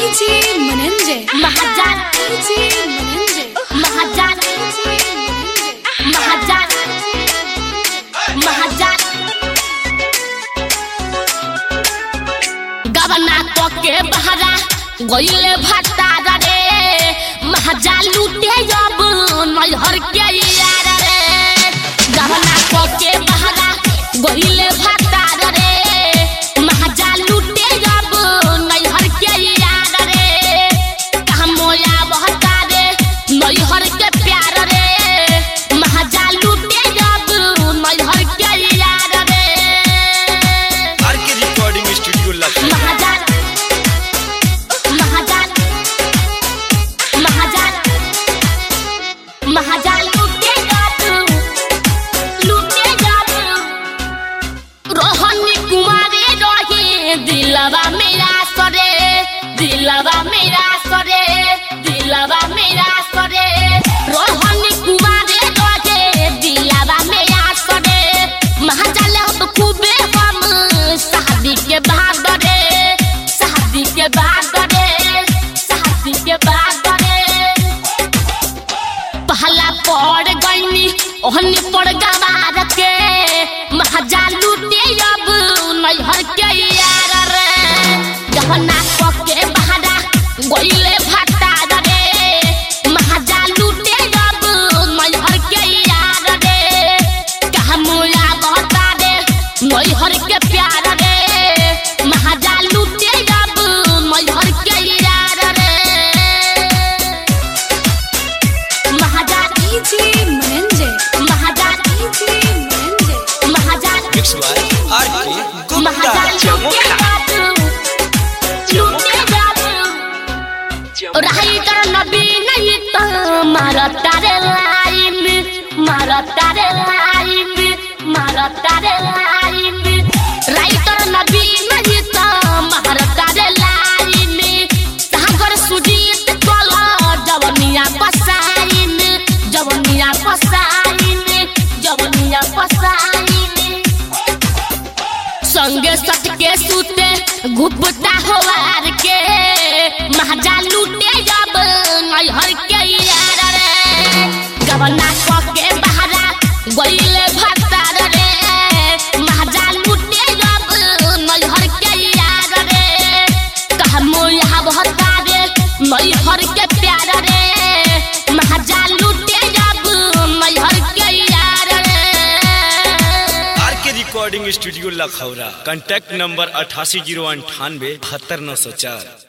DJ Menenje. महाजान DJ Menenje. महाजान DJ Menenje. महाजान महाजान गबना तो के बहरा गइले भट्टारा रे महाजान लूटे जब नैहर के यार रे गबना तो के बहरा गइले भट्टारा रे महाजान लूटे जब नैहर के यार रे कहाँ मोया बहता रे नैहर के प्यार रे महाजान लूटे जब नैहर के यार रे R K recording studio Lucknow महाजान महाजान महाजान महाजान लूटे जात लूटे जात रोहन कुमारी रही दिलवा मेरा सरे दिलवा मेरा सरे दिलवा मेरा सरे रोहन कुमारी रहे दिलवा मेरा सरे महाजाल हम खूबे हम शादी के बाद रे शादी के बाद रे शादी के बाद रे पहला पड़ गईनी ओहनी पड़ गवार के महाजा लूटे अब नैहर के यार रे गहना के बहारा गईले भट्टा रे महाजा लूटे अब नैहर के यार रे कहा मोया बहता रे नैहर के प्यार रे महाजा लूटे अब नैहर के यार रे महाजान DJ Menenje. महाजान DJ Menenje. महाजान mix by R K Gupta महाजान लूटे चमुखा जादू लूटे जादू रही कर नबी नहीं तो मारता रे लाइन मारता रे लाइन मारता रे लाइन रही कर नबी नहीं तो मारता रे लाइन सागर सुजीत कोला जवनिया पसाइन जवनिया पसाइन जवनिया पसाइन संगे सट के सूते घुपटा होवार के महाजा लूटे जब नैहर के यार रे गबना क के बहरा गइले भतार रे महाजा लूटे जब नैहर के यार रे कहा मोया बहता रे नैहर के प्यार रे महाजा लूटे जब नैहर के यार रे R K recording studio Lakhaura contact number अठासी जीरो अंठानवे बहत्तर नौ सौ चार